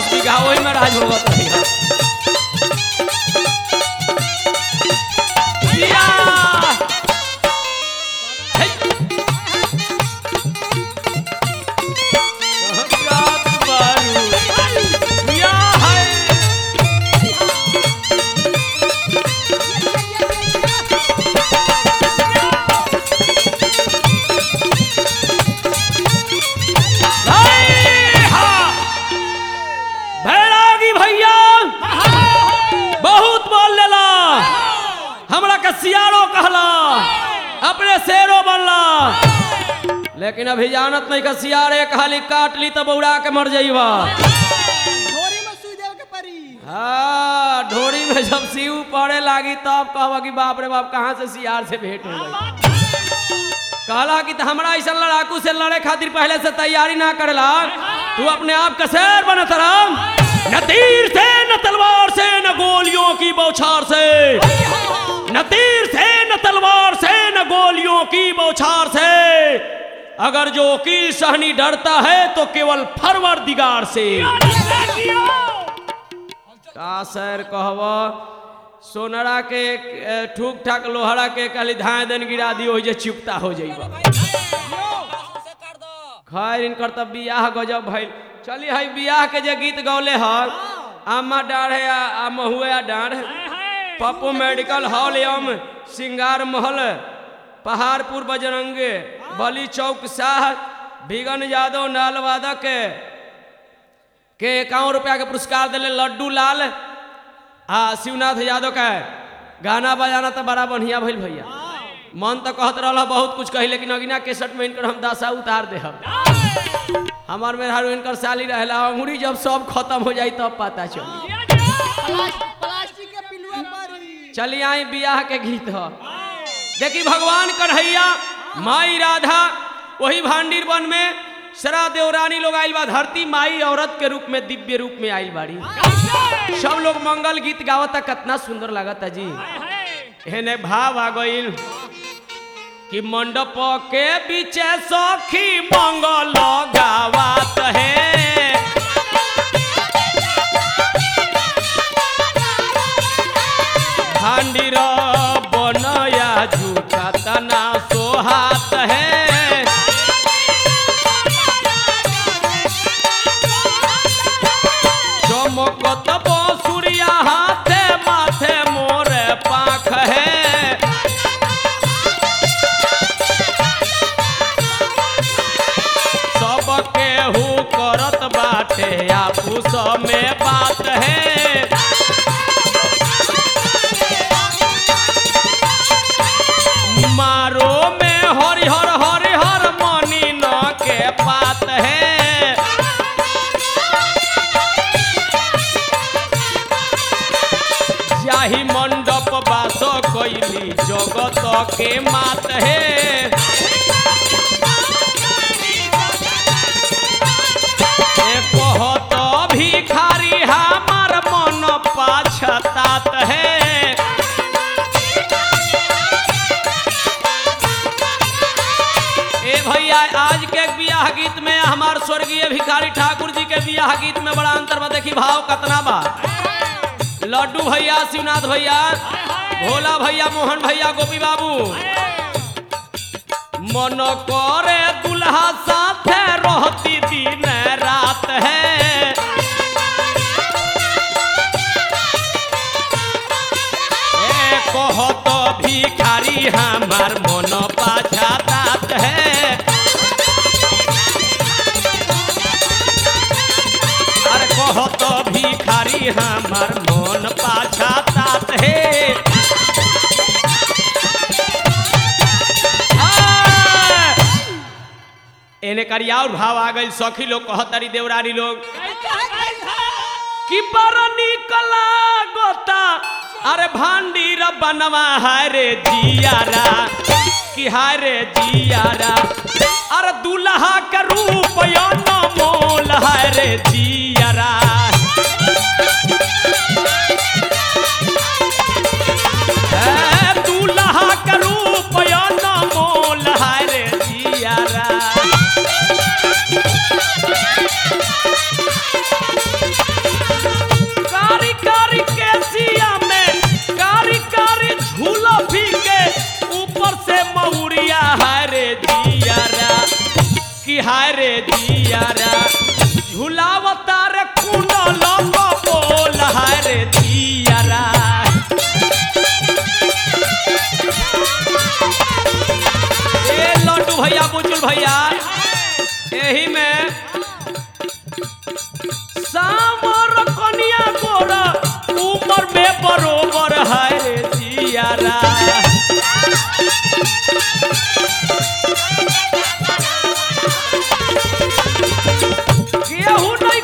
दस बीघा वही में राज होगा तो भैया जिया! हे! कहत बारू, जिया है। हाय! हा! भैरागी भैया बहुत बोल लेला हमरा के सियारो कहला अपने शेरो बनला लेकिन अभी जानत नहीं का सियारे कहली काट ली तो बौड़ा के मर जाइबा घोड़ी में सुई देव के परी हाँ ढोरी में जब सीऊ पड़े लागी तब कहबा कि बाप रे बाप कहाँ से सियार से भेंट हो गई कहला कि त हमरा ऐसा लड़ाकू से लड़े खातिर पहले से तैयारी ना करेला तू अपने आप का शेर बनत रहा न तीर से न तलवार से न गोलियों की बौछार से न तीर से न तलवार से न गोलियों की बौछार से अगर जो की सहनी डरता है तो केवल फरवर दिगार से का सर कहब सोनरा के ए, ठूक ठाक लोहरा के खाली धाए दन गिरा दियो जे चुपता हो जाइबा खैर इनकर तब बियाह गजब भइल चली हई बियाह के जे गीत गौले हल आमा डाढ़ है आ आ महुए आ डाढ़ पप्पू मेडिकल हॉल एवं सिंगार महल पहाड़पुर बजरंगे बली चौक शाह बिगन यादव नालवादक के के इक्यावन रुपया के पुरस्कार दिले लड्डू लाल आ शिवनाथ यादव का गाना बजाना तो बड़ा बढ़िया भइल भैया मन तो कहत रहा बहुत कुछ कही लेकिन अगिना केसट में इनकर हम दशा उतार दे हमार में हारू इनकर साली रहेला अंगूरी जब सब खत्म हो जाई तब पता चली प्लास्टिक प्लास्टिक के पिलुआ परी चली आई बियाह के गीत ह देखी भगवान कन्हैया माई राधा वही भांडीर वन में सरा देवरानी लोग आइल बा धरती माई औरत के रूप में दिव्य रूप में आइल बाड़ी सब लोग मंगल गीत गावता कितना सुंदर लागता जी हेने भाव आ गइल कि मंडप के बीचे सखी मंगल गावत है भांडीर बनया झूठा तना सोहात है चमकत बसुरिया हाथे माथे मोरे पाख है सब केहू करत बाटे आपूस में बात है मारो में हरिहर हरिहर मनी न के पात है जाहि मंडप बास कैली जगत के मात है ए कहत भिखारी हमार मन पाछतात है ए भैया आज के बियाह गीत में हमार स्वर्गीय भिखारी ठाकुर जी के बियाह गीत में बड़ा अंतर बा देखी भाव कतना बा लड्डू भैया शिवनाथ भैया भोला भैया मोहन भैया गोपी बाबू मन करे दुल्हा साथे रहती दिन रात है ए कहत भिखारी हमार मन पाछातात है अरे कहत भिखारी हमार मन पाछातात है आ! एने करिया और भाव आ गई सखी लोग कहतरी देवरानी लोग कि बड़ निक लागता अरे भांडीर बनवा हाय रे जियारा कि हाय रे जियारा अरे दुल्हा के रूप न मोल हाय रे जियारा ए, दुल्हा के रूप न मोल हाय रे जियारा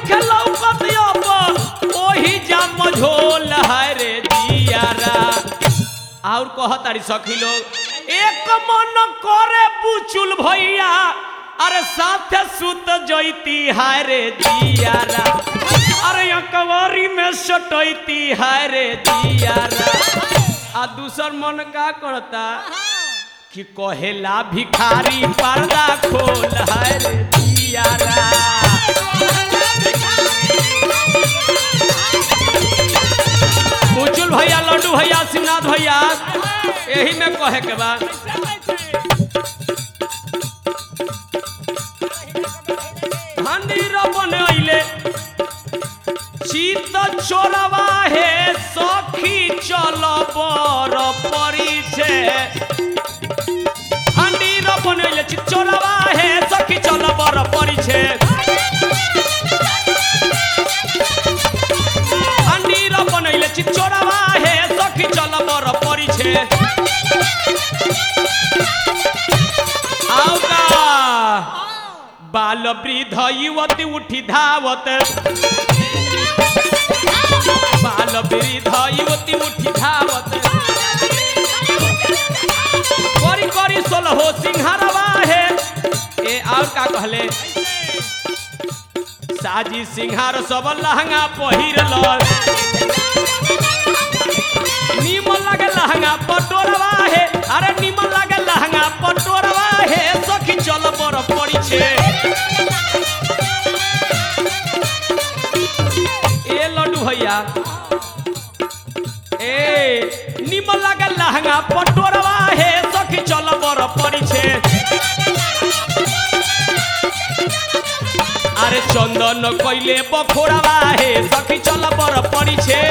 नइखे लौकत अब ओही जा मझोल है रे दियारा और कह तारी सखी लोग एक मन करे बुचुल भैया अरे साथे सुत जैती हाय रे दियारा अरे अकवारी में सटैती हाय रे दियारा आ दूसर मन का करता कि कहेला भिखारी पर्दा खोल हाय रे दियारा बुचुल भैया लड्डू भैया शिवनाथ भैया यही में कहे के बा मंदिर बनैले चित चोरवा हे सखी चल बर परिछे मंदिर बनैले चित चोरवा हे सखी चल बर परिछे मंदिर बनैले चित चोरवा हे सखी चल बर परिछे आउका बाल वृद्ध युवती उठी धावत बाल वृद्ध युवती उठी धावत करी करी सोलहो सिंहारवा है ए और का कहले साजी सिंहार सब लहंगा पहिरल निमन लगे लहंगा पटोरवा है अरे निमन लगे लहंगा पटोरवा है सखी चल बर पड़ी छे ए लड्डू भैया ए निमन लगे लहंगा पटोरवा है सखी चल बर पड़ी छे अरे चंदन कइले बखोरावा हे सखी चल बर पड़ी छे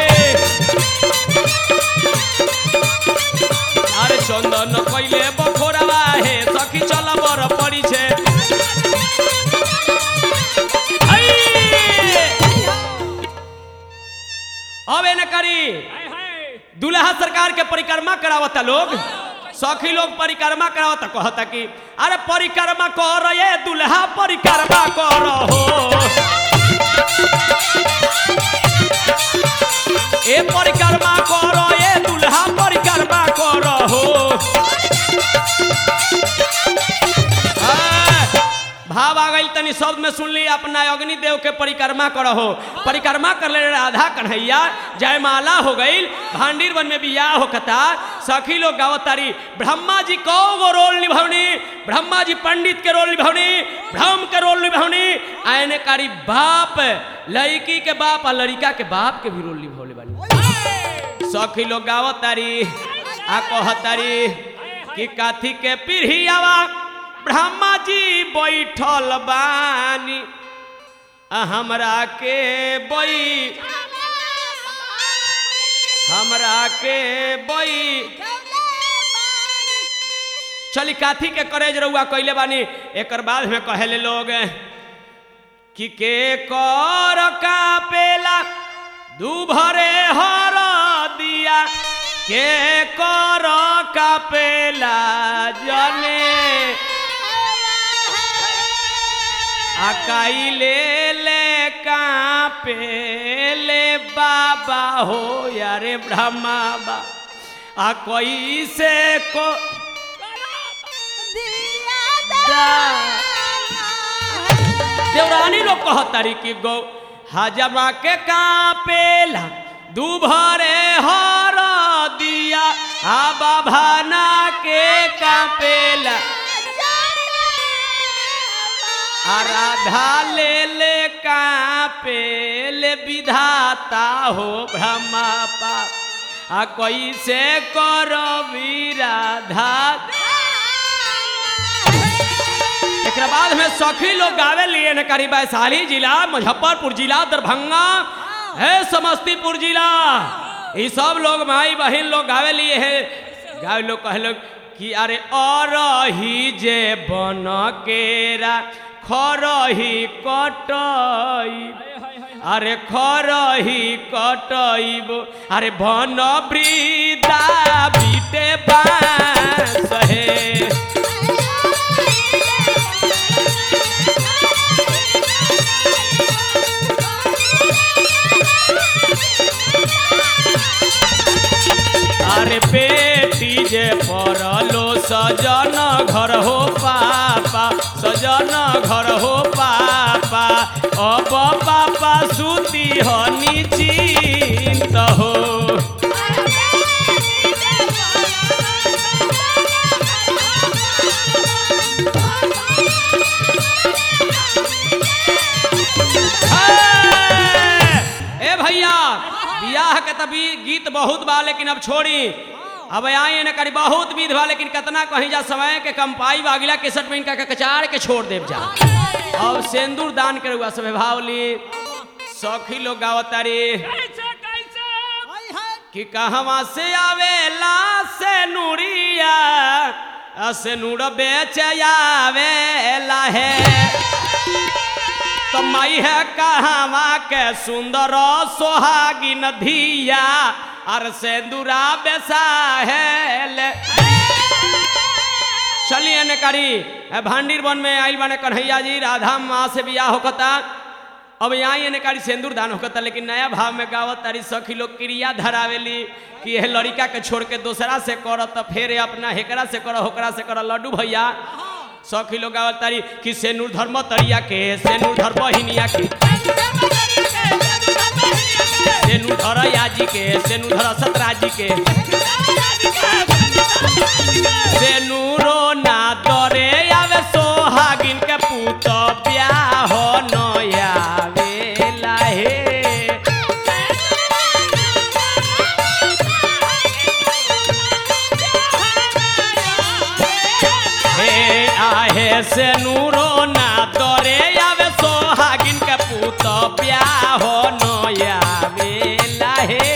अरे चंदन कइले बखोरावा हे सखी चल बर पड़ी छे आई! अब एने करी दुल्हा सरकार के परिक्रमा करावता लोग सखी लोग परिक्रमा करावता कहता कि अरे परिक्रमा कर ये दुल्हा परिक्रमा कर हो ए परिक्रमा कर ये दुल्हा परिक्रमा कर हो हाँ, भाव आ गई तनी शब्द में सुन ली अपना अग्नि देव के परिक्रमा करहो परिक्रमा कर ले राधा कन्हैया जयमाला हो गई भांडीर वन में बियाह हो कता सखी लोग गावतारी ब्रह्मा जी कौ गो रोल निभवनी ब्रह्मा जी पंडित के रोल निभवनी ब्रह्म के रोल निभवनी आयने कारी बाप लड़की के बाप और लड़का के बाप के भी रोल निभवले बानी सखी लोग गावतारी आ कहतारी कि काथी के पीढ़ियावा ब्रह्मा जी बैठल बानी आ हमरा के बई हमरा के बई चली काथी के करेज रहुआ कैले बानी एकर बाद में कहेले लोग कि के कर का पेला दू भरे हर दिया के कर का पेला जने अकाई ले ले कापे ले बाबा हो यारे ब्रह्मा बा आ कोई से को देवरानी लोग कहतारी कि गौ हजमा के कापेला दुभरे हर दिया आ बाभाना के कापेला आराधा ले ले कापे ले विधाता हो ब्रह्मा पाप आ कैसे करो विराधा एक बाद में सखी लोग गावे लिए न करी वैशाली जिला मुजफ्फरपुर जिला दरभंगा है समस्तीपुर जिला ये सब लोग माई बहन लोग गावे लिए है गावे लोग कहे लोग कि अरे और ही जे बन केरा खरही कटई अरे खरही कटईब अरे बन वृदा बीटे बास हे अरे बेटी जे परलो सजन घर हो पापा सजन घर हो पापा अब पापा सुती हो निश्चिंत हो ए भैया बियाह के तभी गीत बहुत बा लेकिन अब छोड़ी अब आई न करी बहुत विध बा लेकिन कितना कहीं जा समय के कंपाई बा अगला केसट में इनका के कचार के छोड़ देव जा अब सिंदूर दान करे हुआ सब भावली सखी लोग गावतारी कैसे कैसे हाय हाय कि कहवा से आवेला से नूरिया आ से नूर बेच आवेला है तो मई है कहवा के सुंदर सोहागिन धिया और सेंदूरा बेसा है ले चलिए ने करी ए, भांडीर वन में आइल बने कन्हैया जी राधा माँ से बियाह होकता अब यहाँ ये कारी सिंदूर दान होकता लेकिन नया भाव में गावत तारी सखी लोग क्रिया धरावेली कि यह लड़का के छोड़ के दूसरा से कर तो फिर अपना हेकरा से कर होकरा से कर लड्डू भैया सखी लोग गावत तारी कि सेनूर धर्म तरिया के सेनूर धर्म हिनिया के सेनूर धर याजी के सेनूर धर सतराजी के सेनूरो ना दरे आवे सोहागिन के पूत ब्याह नयावेला हे हे आहे सेनूरो ना दरे आवे सोहागिन के पूत ब्याह नयावेला हे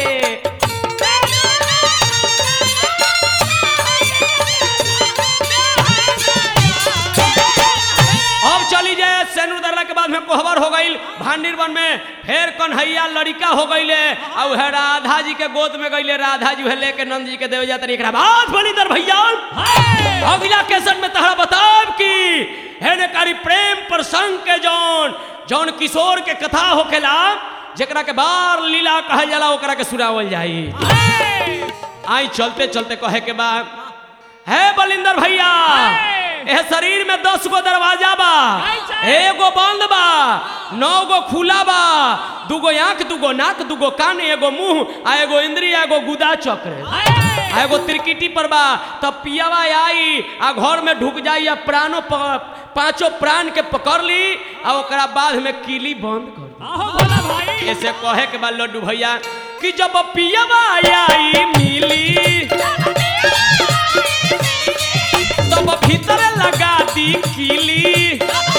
अब चली जाए सेनूर दर्रा के बाद में कोहबर हो गई भांडीर वन में फिर कन्हैया लड़का हो गईले अब है राधा जी के गोद में गईले राधा जी है लेके नंद जी के देव जाते एकरा बाद बनी दर भैया अगला केसन में तहरा बताब की है ने कारी प्रेम प्रसंग के जौन जौन किशोर के कथा होखेला जेकरा के बार लीला कहल जाला ओकरा के सुनावल जाई आई चलते चलते कहे के बाद है बलिंदर भैया ए शरीर में दस गो दरवाजा बा कैसे? एगो बंद बा नौ गो खुला बा दूगो आंख दूगो नाक दूगो कान एगो मुंह आ एगो इंद्रिय एगो गुदा चक्र आ एगो त्रिकिटी पर बा तब पियावा आई आ घर में ढुक जाई आ प्राणो प- पांचों प्राण के पकड़ ली आ ओकरा बाद में किली बंद कर दी आहो भोला भाई ऐसे कहे के बाद लड्डू भैया कि जब पियावा आई मिली तब भीतर लगा दी कीली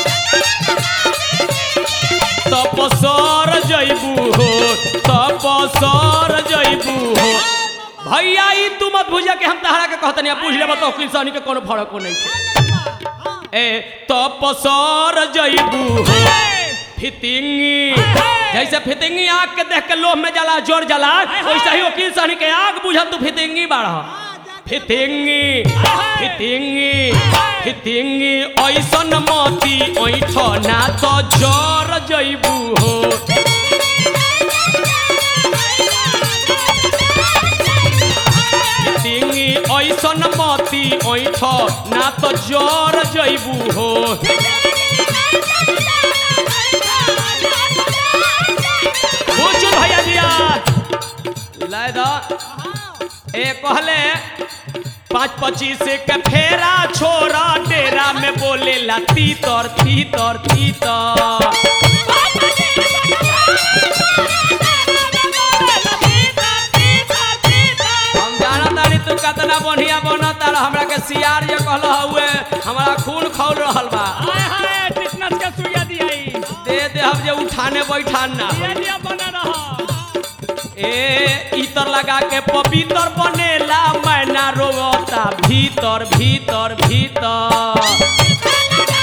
तब सर जैबू हो तब सर जैबू हो भैया ई तू मत भूजा के हम तहरा के कहतनी पूछ ले बताओ किसानी के कोनो फर्क को नहीं है ए तब सर जैबू हो फितिंगी जैसे फितिंगी आग के देख के लोह में जला जोर जला वैसे ही वकील साहनी के आग बुझा तू फितिंगी बाढ़ फितिंगी फितिंगी फितिंगी ऐसन मती ऐठ ना तो जर जैबू हो फितिंगी ऐसन मती ऐठ ना तो जर जैबू हो बुझु भैया जिया लाय दा ए कहले पाँच पच्चीस के फेरा छोरा डेरा में बोले ला तीतर तीतर तीतर हम जाना तानी तू कितना बढ़िया बना तारा हमरा के सियार जे कहल हुए हमारा खून खौल रहल बा हाय हाय टिटनस के सुइया दियाई दे दे हम जे उठाने बैठान ना ये लिया बना रहा ए इतर लगा के पवित्र बनेला मैना रोता भीतर भीतर भीतर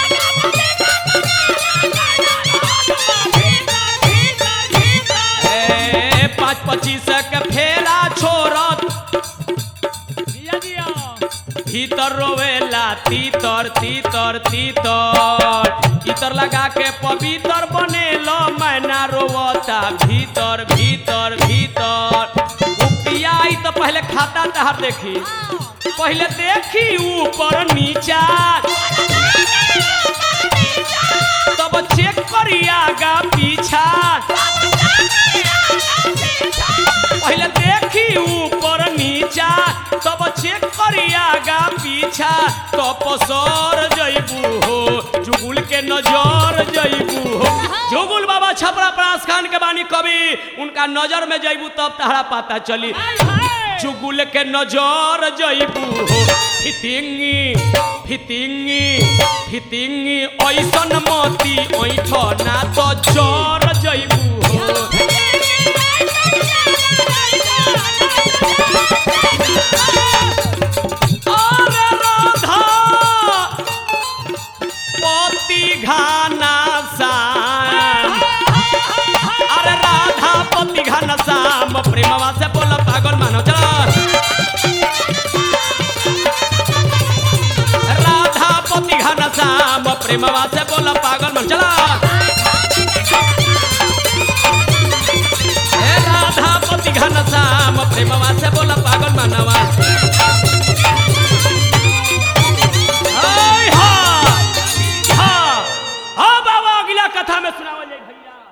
ए पाँच पच्चीस के फेरा छोड़त दिया दिया भीतर रोवेला तीतर तीतर तीतर इतर लगा के पवित्र बनेलो मैना रोवता भीतर भीतर भीतर उपिया आई तो पहले पहले खाता तहार देखी पहले देखी ऊपर नीचा तब चेक करी आगा पीछा पहले देखी ऊपर नीचा तब चेक करी आगा पीछा तब सर जइबू हो जुगुल के नजर जइबू हो जुगुल बाबा छपरा परास खान के बानी कवि उनका नजर में जइबू तब तहरा पता चली चुगुल के नजर जइबू हो फितिंगी फितिंगी फितिंगी ऐसन मती ऐठ ना तो जर जइबू हो अरे राधा पति घाना सा अरे राधा पति घन श्याम प्रेमवा से बोल पागल मानो चला राधा पति घन श्याम प्रेमवा से बोल पागल मानो चला ए राधा पति घन श्याम प्रेमवा